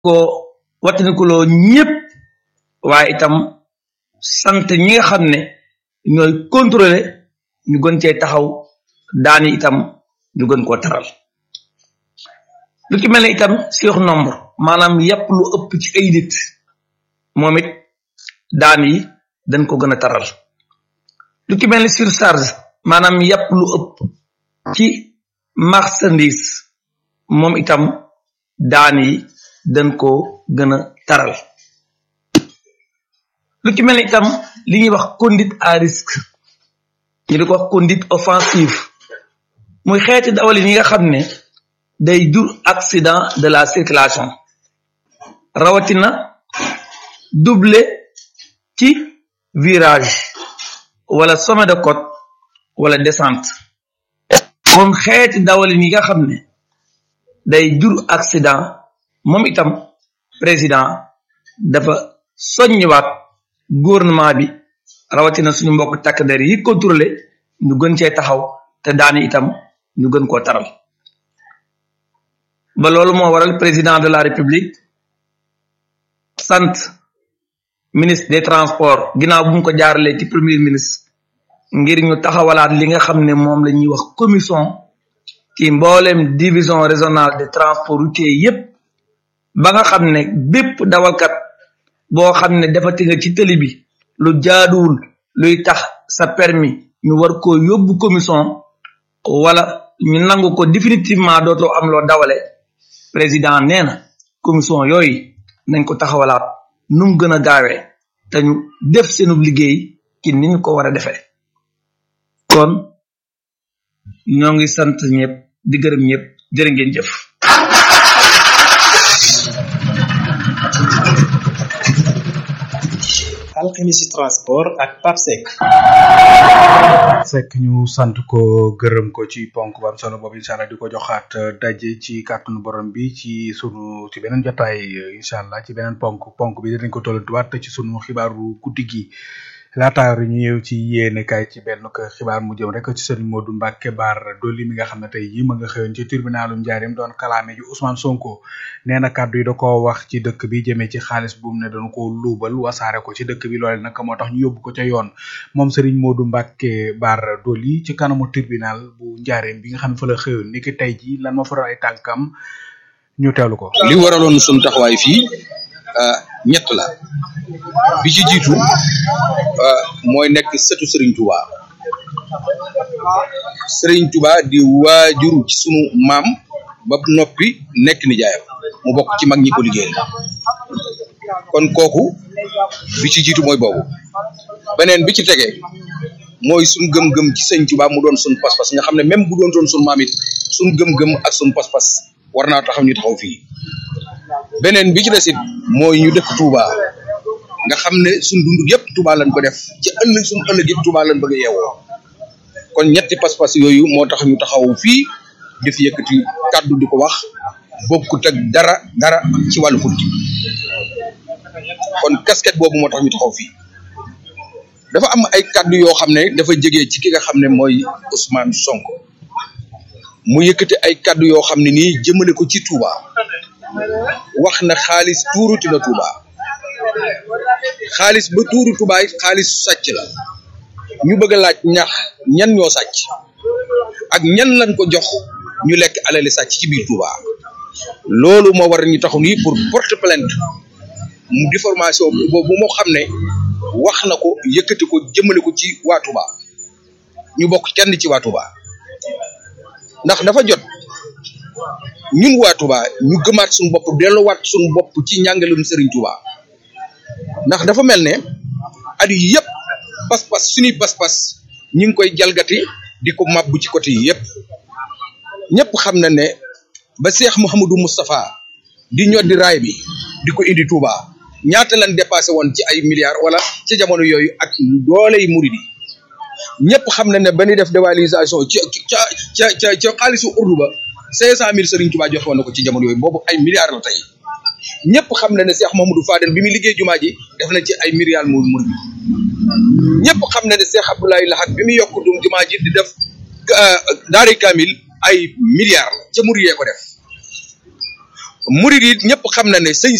ko wattandikuloo ñépp waaye itam sant ñi nga xam ne ñooy contrôler ñu gën cee taxaw daani itam ñu gën koo taral lu ci mel ne itam sur nombre maanaam yàpp lu ëpp ci ay nit moom it daan yi dañ ko gën a taral lu ci mel ne surcharge maanaam yàpp lu ëpp ci marchandise moom itam daan yi dañ ko gën a taral lu ci mel ne itam li ñuy wax conduite à risque ñu di ko wax conduite offensive muy xeeti dawalin yi nga xam ne day jur accident de la circulation rawatina double ci virage wala sommet de côte wala descente moom xeeti dawalin yi nga xam ne day jur accident moom itam président dafa soññiwaat gouvernement bi rawatina suñu mbokk takk der yi contrôlé ñu gën cee taxaw te daani itam ñu gën koo taral ba loolu moo waral président de la république sant ministre des transports ginnaaw bu mu ko jaaralee ci premier ministre ngir ñu taxawalaat li nga xam ne moom la ñuy wax commission ci mboolem division régionale de transport routier yépp ba nga xam ne bépp dawalkat boo xam ne defati nga ci tëli bi lu jaaduwul luy tax sa permis ñu war ko yóbbu commission wala ñu nangu ko définitivement dootoo am loo dawale président nee na commission yooyu nañ ko taxawalaat nu mu gën a gaawee te ñu def seenu liggéey ci ni ñu ko war a defee kon ñoo ngi sant ñëpp di gërëm ñëpp jërë ngeen jëf alxemisi transport ak papsec fekk ñu sant ko gërëm ko ci ponk bu am solo boobu incha allah di ko joxaat daje ci kàttanu borom bi ci sunu ci beneen jotaay incha allah ci beneen ponk ponk bi dinañ ko tollantuwaat ci sunu xibaaru guddi gi laataar ñu ñëw ci yéene kaay ci benn ko xibaar mu jëm rek ci sëriñ Modou Mbacke Bar Dolli mi nga xam ne tey jii ma nga xëyoon ci tribunalu Njaarim doon kalaame ji Ousmane Sonko nee na kàddu yi da koo wax ci dëkk bi jëmee ci xaalis bu mu ne doon ko luubal wasaare ko ci dëkk bi loole nag moo tax ñu yóbbu ko ca yoon moom sëriñ Modou Mbacke Bar Dolli ci kanamu tribunal bu Njaarim bi nga xam ne fa la xëyoon ni ki tey jii lan moo fa ay tànkam ñu teewlu ko. li waraloon sunu taxawaay fii ñett la bi ci jiitu mooy nekk sëtu Serigne Touba Serigne Touba di waajur ci sunu maam ba noppi nekk nijaayam mu bokk ci mag ñi ko liggéeyal kon kooku bi ci jiitu mooy boobu beneen bi ci tege mooy sunu gëm-gëm ci Serigne Touba mu doon sunu pas-pas nga xam ne même bu doon doon sunu maam it sunu gëm-gëm ak sunu pas-pas war naa taxaw ñu taxaw fii beneen bi ci desit mooy ñu dëkk Touba nga xam ne suñ dund yëpp Touba lañ ko def ci ëllëg suñ ëllëg yëpp Touba lañ bëgg a yeewoo kon ñetti pas-pas yooyu moo tax ñu taxaw fii di fi yëkkati kàddu di ko wax bokkut ak dara dara ci wàllu politique kon casquette boobu moo tax ñu taxaw fii dafa am ay kàddu yoo xam ne dafa jege ci ki nga xam ne mooy Ousmane Sonko mu yëkkati ay kàddu yoo xam ne nii jëmale ko ci Touba wax na xaalis tuuruti na Touba xaalis ba tuuru Touba it xaalis sàcc la ñu bëgg a laaj ñax ñan ñoo sàcc ak ñan lañ ko jox ñu lekk alali sàcc ci biir Touba loolu moo war ñu taxu nii pour porte plainte mu déformation boobu moo xam ne wax na ko yëkkati ko jëmale ko ci waa Touba ñu bokk kenn ci waa Touba ndax dafa jot ñun waa Touba ñu gëmaat suñu bopp delluwaat suñu bopp ci njàngalum Serigne Touba ndax dafa mel ne at yi yëpp pas-pas suñuy pas-pas ñu ngi koy jalgati di ko mabbu ci côté yi yëpp ñëpp xam na ne ba Cheikh Mouhamadou Moustapha di ñoddi raay bi di ko indi Touba ñaata lan dépassé woon ci ay milliards wala ci jamono yooyu ak dooley murid yi ñëpp xam na ne ba ñuy def dévalisation ca ca ca ca ca xaalisu urdu ba cinq cent mille Serigne Touba joxe woon na ko ci jamono yooyu boobu ay milliards la tey ñëpp xam na ne Cheikh Mamadou Fadel bi muy liggéey jumaa ji def na ci ay milliards mu mur bi ñëpp xam na ne Cheikh Abdoulaye Lahat bi muy yokk dum jumaa ji di def daari kamil ay milliards la ca mur yee ko def murid yi ñëpp xam na ne sëñ